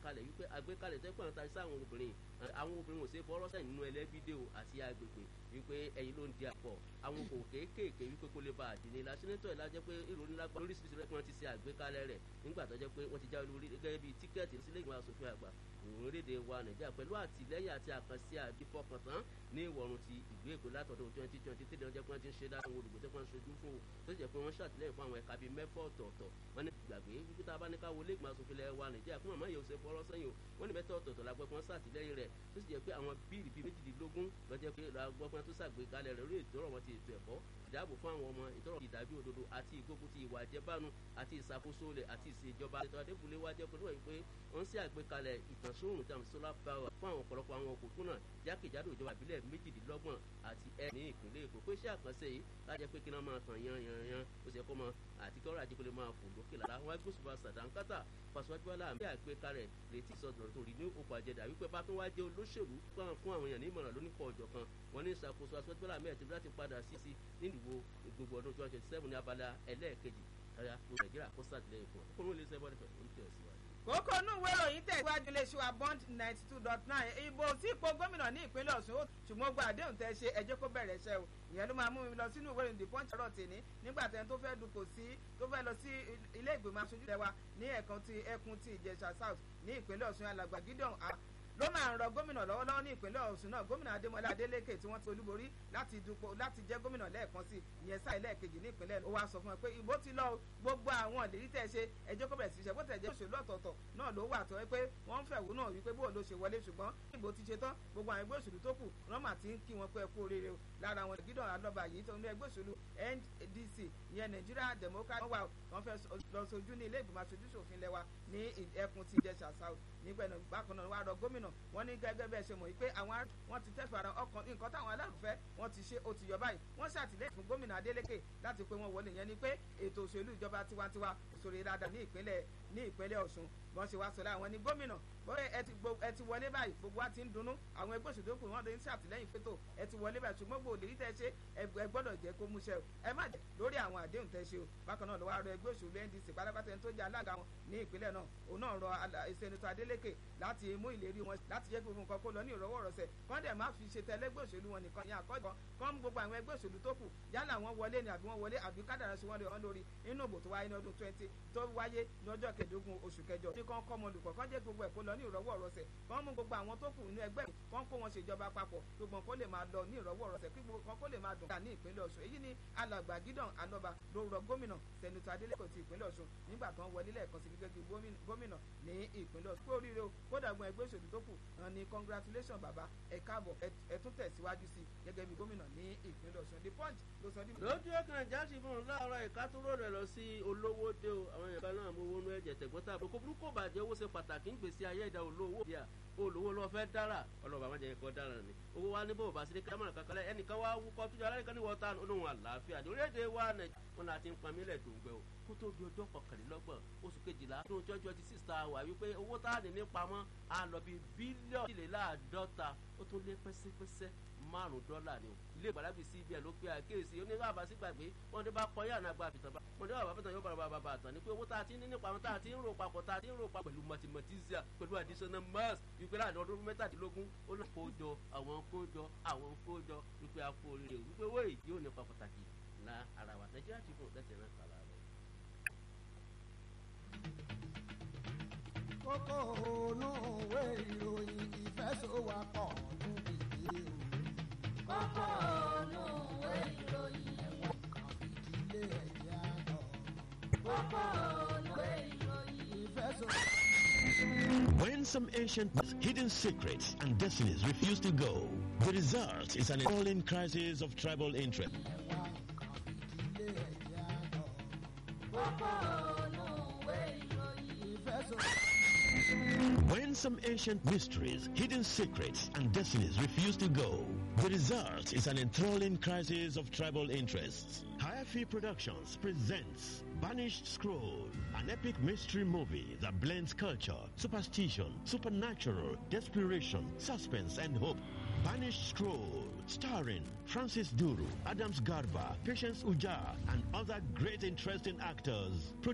kalẹ̀ wípé àgbékalẹ̀ tẹ́kọ̀ àwọn tàbí sáwọn obìnrin àwọn obìnrin ò ṣe fọwọ́rọ́ sẹ́yìn nínú ẹlẹ́bídé o àti agbègbè wípé ẹ̀yin ló ń di àpọ̀ àwọn kò kéékèèké wípé kó lè ba àdínní la sẹ́nẹ́tọ̀ ẹ̀ lájẹ́ pé ìròyìn lágbá lóríṣiríṣi rẹ̀ wọ́n ti ṣe àgbékalẹ̀ rẹ̀ nígbà tó jẹ́ pé wọ́n ti já olórí gẹ́gẹ́ bíi tíkẹ́ẹ̀tì sílé ìgbìmọ̀ asòfin àgbà orílẹ̀-èdè wa nàìjíríà pẹ̀lú àtìlẹ́yìn àti àkànṣe àdìfọkàntán ní ìwọ̀run ti ìlú èkó látọ̀dún twenty twenty three ọjọ́ pé wọ́n ti ń ṣe dáhùn àwọn olùgbé tó pọ́n sojú fún o tó jẹ́ pé wọ́n ṣàtìlẹ́yìn fún àwọn ẹ̀ka bíi mẹ́fọ́ ọ̀tọ̀ọ̀tọ̀ wọ́n ní gbàgbé wípé tá a bá ní ká wọlé ìgbìmọ̀ asòfin ilẹ̀ wa nàìjíríà fún màmá yòó ṣe fọ́rọ́ sẹ́yìn o wọ́n ní mẹ́tọ́ ọ̀tọ̀ọ̀tọ̀ la gbọ́ pé wọ́n ṣàtìlẹ́yìn rẹ̀ tó sì jẹ́ pé àwọn bíìlì bíi méjìdínlógún lọ́jọ́ pé la gbọ́ pé wọ́n tó ṣàgbékalẹ̀ rẹ̀ lórí ìtọ́rọ̀ wọn ti ètò ẹ̀kọ́ ìdáàbò fún àwọn ọmọ ìtọ́rọ̀ ìdàbí òdodo àti ìgbógun ti ìwà àjẹbánu àti ìṣàkóso rẹ̀ àti ìṣèjọba ètò adébúlé wa jẹ́ pẹ̀lú pé wọ́n ṣe àgbékalẹ̀ ìtànsóòrùn tí a solar power fún àwọn ọ̀pọ̀lọpọ̀ àwọn òpópónà jákèjádò ìjọba ìbílẹ̀ méjìdínlọ́gbọ̀n àti ẹ̀ ní ìpínlẹ̀ èkó pé iṣẹ́ àkànṣe yìí lájẹ́ pé kí wọ́n máa tàn yan yan yan ó ṣe kó mọ àti kí ọ̀rọ̀ àjẹpẹ́lẹ́ máa fò lókè lára wọn gbósùbà sàdánkátà fàṣọwájúwálà àmì àgbékalẹ̀ retí ìsọdọ̀rọ̀ tó rí ní òkú àjẹdà wípé bá tó wá jẹ́ olóṣèlú fún àwọn èèyàn ní ìmọ̀ràn lóníkọ̀ ọ̀jọ̀ kan wọn ní ìṣàkóso aṣọ́júwálà àmì ẹ̀tẹ́bí láti padà sí sí nílùú gbogbo ọdún twenty twenty seven ní abala ẹlẹ́ẹ̀kejì ẹ̀yà nàìjíríà kó sàtìlẹ́yìn fún ọ kó ló lè ṣe bọ́ọ̀lù fẹ̀ ó ń tẹ̀ síwájú kókó inú ìwé ìròyìn tẹ̀síwájú iléeṣẹ́ wa bond ninety two dot nine ìbò tí ipò gómìnà ní ìpínlẹ̀ ọ̀ṣun ṣùgbọ́n gba àdéhùn tẹ́ ṣe ẹjẹ́ kó bẹ̀rẹ̀ ṣẹ́ o ìyẹn ló máa mú mi lọ sínú ìwé ìròyìn the punch ọ̀rọ̀ tèmi nígbà tẹ́ni tó fẹ́ dupò sí tó fẹ́ lọ sí ilé ìgbìmọ̀ aṣojú tẹwa ní ẹ̀kan ti ẹkùn ti ìjẹ̀ṣà south ní ìpínlẹ̀ ọ̀ṣun alàgbà gideon ló máa ń rọ gómìnà lọ́wọ́lọ́wọ́ ní ìpínlẹ̀ ọ̀ṣun náà gómìnà adémọlá adélékè tí wọ́n ti olúborí láti dupò láti jẹ́ gómìnà lẹ́ẹ̀kan sí ìyẹn sáà lẹ́ẹ̀kejì ní ìpínlẹ̀ ó wá sọ fún ẹ pé ìbò ti lọ gbogbo àwọn ìlérí tẹ̀ ṣe ẹjọ́ kó bẹ̀rẹ̀ sí ṣe bó tẹ̀ jẹ́ òṣèlú ọ̀tọ̀ọ̀tọ̀ náà ló wà tó ẹ pé wọ́n ń fẹ̀wò náà wípé bó ló ṣe wọlé ṣùgbọ́n ìbò ti ṣe tán gbogbo àwọn ẹgbẹ́ òṣèlú tó kù rọ́mà ti ń kí wọn pé ẹ kú oríire o lára àwọn gídọ̀ alọ́ba yìí tó ní ẹgbẹ́ òṣèlú ndc ìyẹn nigeria democratic wà wọ́n fẹ́ lọ sojú ní ilé ìgbìmọ̀ aṣojú ṣòfin lẹ́wà ní ẹkùn ti ìjẹsà south nígbà náà bákan náà wà rọ gómìnà wọn ní gẹ́gẹ́ bẹ́ẹ̀ ṣe mọ̀ yìí pé àwọn wọn ti tẹ́fẹ̀ ara ọkàn nǹkan táwọn alárùfẹ́ wọn ti ṣe ó ti yọ báyìí wọ́n ṣàtìlẹ́yìn fún gómìnà adeleke láti pé wọ́n wọlé yẹn ni pé ètò òṣèlú ìjọba tiwantiwa òṣèré dáadáa ní ìpínlẹ̀ ní ìpínlẹ̀ ọ̀ṣun bọ́n ṣe wá sọ láwọn ní gómìnà bóyá ẹ ti wọlé báyìí gbogbo wa ti ń dunnú àwọn ẹgbẹ́ òṣèlú kù wọ́n ti ń ṣàtìlẹ́yìn fétò ẹ ti wọlé báyìí ṣùgbọ́n gbòòlì rí tẹ́ ṣe ẹ gbọ́dọ̀ jẹ́ kó múṣẹ́ o ẹ má jẹ́ lórí àwọn àdéhùn tẹ́ ṣe o bákan náà ló wá rọ ẹgbẹ́ òṣèlú ndc pátápátá tó jẹ́ alága wọn ní ìpínlẹ̀ náà òun náà rọ ìsẹ̀nitọ́ adeleke láti mú ìlérí wọn láti jẹ́ gbogbo nǹkan kó lọ ní ìrọwọ́ rọsẹ̀ kán dẹ̀ má fi ṣe tẹ́lẹ́gbẹ́ òṣèlú wọn nìkan ní àkọ́jọ́ kán gbogbo àwọn ẹgbẹ́ òṣèlú tó kù yálà wọn wọlé ni àbí wọn wọlé àbí kádàrá sí wọn lè wọn lórí inú ìbò tó wáyé ní ọdún twenty tó wáyé ní ọjọ́ kẹẹ̀ẹ́dógún oṣù kẹjọ ní kán kọ́ ọmọlùkọ́ kán jẹ́ gbogbo ẹ̀ kó lọ ní ìrọwọ́ rọsẹ̀ kán mú gbogbo àwọn tó kù nínú ẹgbẹ́ kán kó wọn ṣèjọba papọ̀ gbogbo kó lè máa lọ ní ìrọwọ́ rọsẹ̀ kí gbogbo kan kó lè máa dùn ká ní ìpínlẹ̀ ọ̀ṣun èyí ni alàgbà gideon alọba ló rọ gómìnà sẹ́nitọ́ adeleko ti ìpínlẹ̀ ọ̀ṣun nígbà tó ń wọlé lẹ́ẹ̀kan sí gẹ́gẹ́ bí gómìnà ní ìpínlẹ̀ ọ̀ṣun kó oríire o kódà gbọ́n ẹgbẹ́ òṣèlú tó kù ní congratulation bàbá ẹ káàbọ̀ ẹ tún tẹ̀síwájú sí gẹ́gẹ́ bí gómìnà ní ìpínlẹ̀ ọ̀ṣun the punch ló sọ ní. lójú ẹ̀kan jáde fún un láàárọ̀ ìkátúrò rẹ̀ lọ sí olówó dé o àwọn èèyàn kan náà mú owó nú ẹ̀jẹ̀ tẹ̀gbọ́tà kò burúkú bàjẹ́ owó ṣe pàtàkì ń gbèsè ayé ìdá olówó díà olówó lọ fẹ́ dára ọlọ́ba àwọn jẹ́ ẹ̀kọ́ dára ni owó wa ní bò bá sí ní kámọ̀ràn kankan lẹ́ ẹnìkan wá wúkọ́ tó jẹ́ aláìkan ní wọ́tá olóhùn àlàáfíà ní orílẹ̀-èdè wa nàìjíríà wọn láti ń pamílẹ̀ tó ń gbẹ o kó tó di ọjọ́ kọkànlélọ́gbọ̀n oṣù kejìlá tó ń tọ́jú ọtí sísá wà wípé owó tá a ní ní pamọ́ á lọ bí bílíọ̀nù ìléláàádọ́ta ó tún lé pẹ́sẹ́pẹ́sẹ́ márùn dọ́là ni o ilé ìgbàlagbè sí ibi ẹ̀ ló pé àkéèsí onígbà bá sí gbàgbé wọn dé bá kọ yàrá àgbà àfìtàn bá wọn dé bàbá àfìtàn yóò bàbá bàbá àtàn ni pé owó tá a ti ní nípa àwọn tá a ti ń rò papọ̀ tá a ti ń rò papọ̀ pẹ̀lú mathematisia pẹ̀lú additional mass wípé láàrin ọdún mẹ́tàdínlógún ó lọ kójọ àwọn kójọ àwọn kójọ wípé a kó oríire wípé owó èyí yóò nípa pàtàkì la ara wa nàìjíríà ti fún ọ̀dẹ́sẹ̀ náà kàlà rẹ̀. kókó ònú òwe ìròyìn ìfẹsọ̀wápọ̀ níbi ìdílé o. kókó ònú òwe ìròyìn ẹ̀wọ̀n kan ìdílé ẹ̀jẹ̀ àná. kókó ònú òwe ìròyìn ìfẹsọ̀wápọ̀. When some ancient hidden secrets and destinies refuse to go, the result is an appalling crisis of tribal interest. ẹ̀wọ̀n kan ìdílé ẹ̀jẹ̀ àná. kókó ònú òwe ìròyìn ìfẹsọ̀wápọ̀. When some ancient mysteries, hidden secrets, and destinies refuse to go, the result is an enthralling crisis of tribal interests. Hayafi Productions presents Banished Scroll, an epic mystery movie that blends culture, superstition, supernatural, desperation, suspense, and hope. Banished Scroll, starring Francis Duru, Adams Garba, Patience Uja, and other great interesting actors.